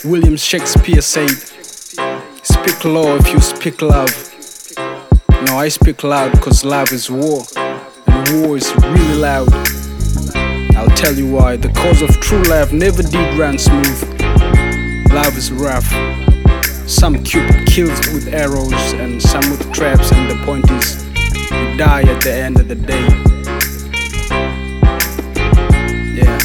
William Shakespeare said, Speak low if you speak love. No, I speak loud because love is war, and war is really loud. I'll tell you why. The cause of true love never did run smooth. Love is rough. Some Cupid kills with arrows, and some with traps, and the point is, you die at the end of the day. Yeah.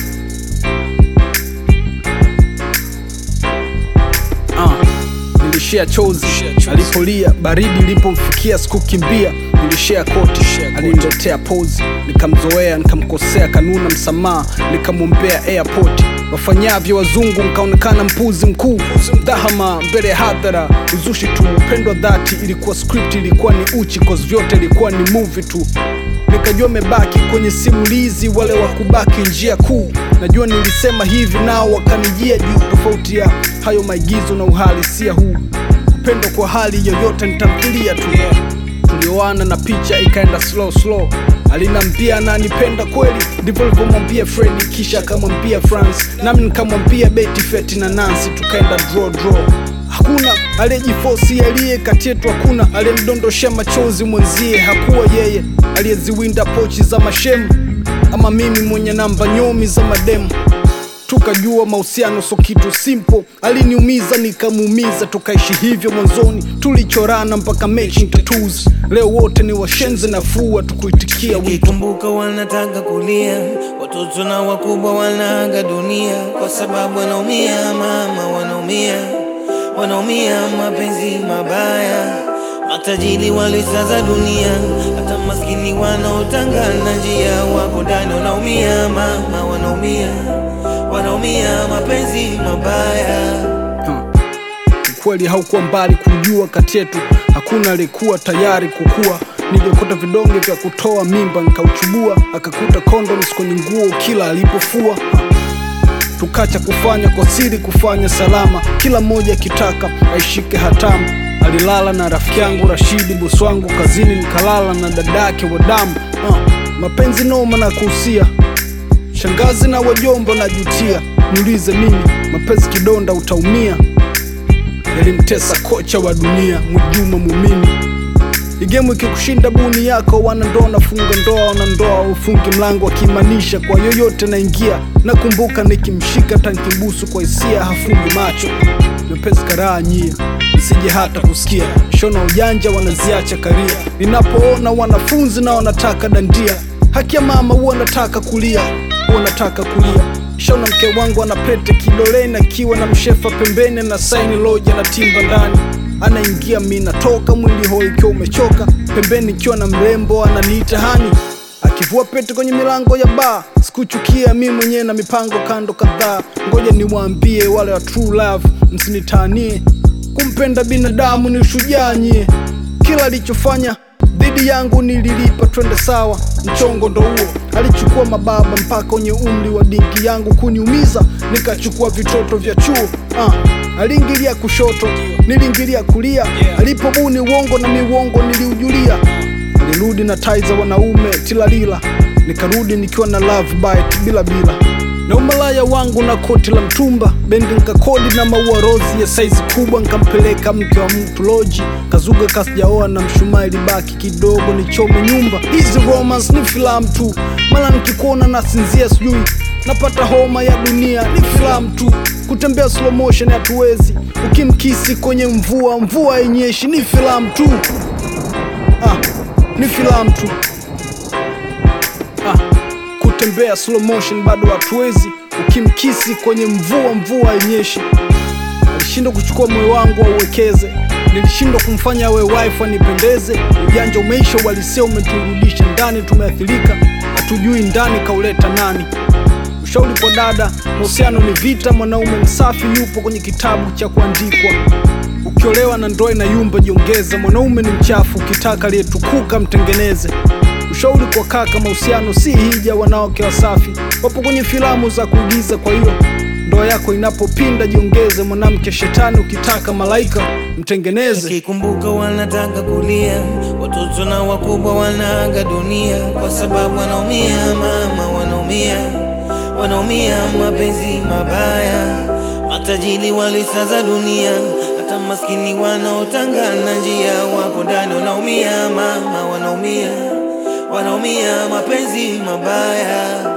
Uh, nilishia chozi alipolia, baridi ilipomfikia sikukimbia, nilishia koti, aliniletea pozi, nikamzoea, nikamkosea, kanuna msamaha, nikamwombea airport wafanyavyo wazungu, nkaonekana mpuzi mkuu, dhahama mbele ya hadhara, uzushi tu, upendo dhati, ilikuwa script, ilikuwa ni uchi, cause vyote ilikuwa ni movie tu nikajua mebaki kwenye simulizi, wale wa kubaki njia kuu. Najua nilisema hivi nao wakanijia juu, tofauti ya hayo maigizo na uhalisia huu. Upendo kwa hali yoyote nitamfilia tu. Tulioana na picha ikaenda slow slow, alinambia ananipenda kweli, ndivyo alivyomwambia Fredi, kisha akamwambia France, nami nikamwambia Betty, Feti na Nancy, tukaenda draw draw Hakuna aliyejifosi aliye kati yetu, hakuna aliyemdondoshea machozi mwenzie, hakuwa yeye aliyeziwinda pochi za mashemu, ama mimi mwenye namba nyomi za mademu. Tukajua mahusiano so kitu simple, aliniumiza nikamuumiza, tukaishi hivyo mwanzoni, tulichorana mpaka matching tattoos. Leo wote ni washenzi nafua, tukuitikia wito Nikikumbuka wanataka kulia, watoto na wakubwa wanaaga dunia kwa sababu wanaumia, mama, wanaumia, wanaumia mapenzi mabaya. Matajiri walisaza dunia, hata maskini wanaotangana njia wako ndani wanaumia, mama, wanaumia, wanaumia mapenzi mabaya. Ukweli haukuwa mbali kujua, kati yetu hakuna aliyekuwa tayari kukua. Niliokota vidonge vya kutoa mimba nikauchubua, akakuta condoms kwenye nguo kila alipofua. Tukacha kufanya kwa siri, kufanya salama, kila mmoja akitaka aishike hatamu. Alilala na rafiki yangu Rashidi, bosi wangu kazini, nikalala na dadake wa damu. Ah, mapenzi noma na kuhusia shangazi na wajomba najutia, niulize mimi, mapenzi kidonda utaumia yalimtesa kocha wa dunia Mwajuma Mumini. Igemu ikikushinda buni yako, wanandoa nafunga ndoa, wanandoa ufungi mlango, akimaanisha kwa yoyote naingia. Nakumbuka nikimshika tankibusu kwa hisia, hafungi macho mepesi karaa nyia nisije hata kusikia shona ujanja wanaziacha karia. Ninapoona wanafunzi na wanataka dandia, haki ya mama huwa nataka kulia, huwa nataka kulia Shauna mke wangu ana pete kidoleni akiwa na mshefa pembeni na saini loja na timba ndani, anaingia mi natoka, mwili hoi ikiwa umechoka, pembeni ikiwa na mrembo ananiita hani, akivua pete kwenye milango ya baa. Sikuchukia mi mwenyewe na mipango kando kadhaa, ngoja niwaambie wale wa true love, msinitanie. Kumpenda binadamu ni ushujaa nyie, kila alichofanya dhidi yangu nililipa, twende sawa. Mchongo ndo huo, alichukua mababa mpaka kwenye umri wa dinki yangu kuniumiza, nikachukua vitoto vya chuo. Ah, aliingilia kushoto, niliingilia kulia, alipobuni uongo na miuongo niliujulia. Alirudi na tai za wanaume tilalila, nikarudi nikiwa na love bite bila bila na umalaya wangu na koti la mtumba bendi nkakodi na maua rozi ya saizi kubwa, nkampeleka mke wa mtu loji kazuga kasijaoa na mshumaa ilibaki kidogo nichome nyumba. Hizi romance ni filamu tu, mara nikikuona nasinzia, sijui napata homa ya dunia. Ni filamu tu, kutembea slow motion hatuwezi, ukimkisi kwenye mvua, mvua yenyeshi. Ni filamu tu, ah, ni filamu tu ah kutembea slow motion bado hatuwezi, ukimkisi kwenye mvua, mvua yenyeshi. Alishindwa kuchukua moyo wangu auwekeze, nilishindwa kumfanya awe wife anipendeze. Ujanja umeisha, uhalisia umeturudisha ndani, tumeathirika, hatujui ndani kauleta nani. Ushauri kwa dada, mahusiano ni vita, mwanaume msafi yupo kwenye kitabu cha kuandikwa. Ukiolewa na ndoa inayumba, jiongeze. Mwanaume ni mchafu, ukitaka aliyetukuka mtengeneze. Ushauri kwa kaka, mahusiano si hija, wanawake wasafi wapo kwenye filamu za kuigiza. Kwa hiyo ndoa yako inapopinda, jiongeze. Mwanamke shetani, ukitaka malaika mtengeneze. Nikikumbuka wanataka kulia, watoto na wakubwa wanaaga dunia kwa sababu wanaumia, mama, wanaumia, wanaumia mapenzi mabaya. matajiri walisaza dunia, hata maskini wanaotangana njia wapo ndani wanaumia, mama wanaumia, wanaumia mapenzi mabaya.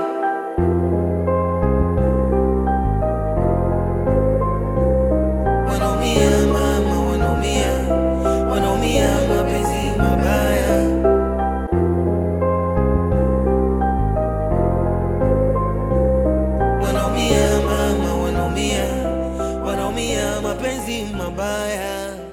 Wanaumia mama, wanaumia, wanaumia mapenzi mabaya. Wanaumia mama, wanaumia, wanaumia mapenzi mabaya.